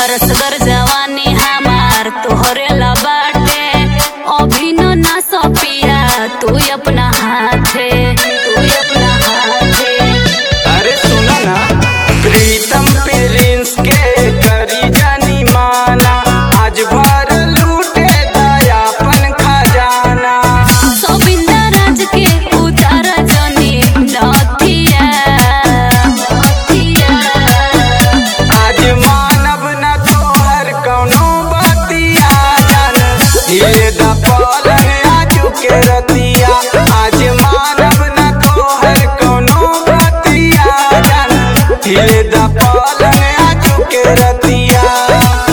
रसगर जवानी हमार तोहरे ला बाटे अभी न ना सपिया तू अपना हाथे तू अपना हाथे अरे सुना ना प्रीतम प्रिंस के करी जानी माना आज भर लूटे दयापन खजाना गोविंदा राज के उतार जनी नथिया नथिया आज मानव न तोहर कौनो बतिया जान ये द पलंग आजू के रतिया आज मानव न तोहर कौनो बतिया जान ये द पलंग आजू के रतिया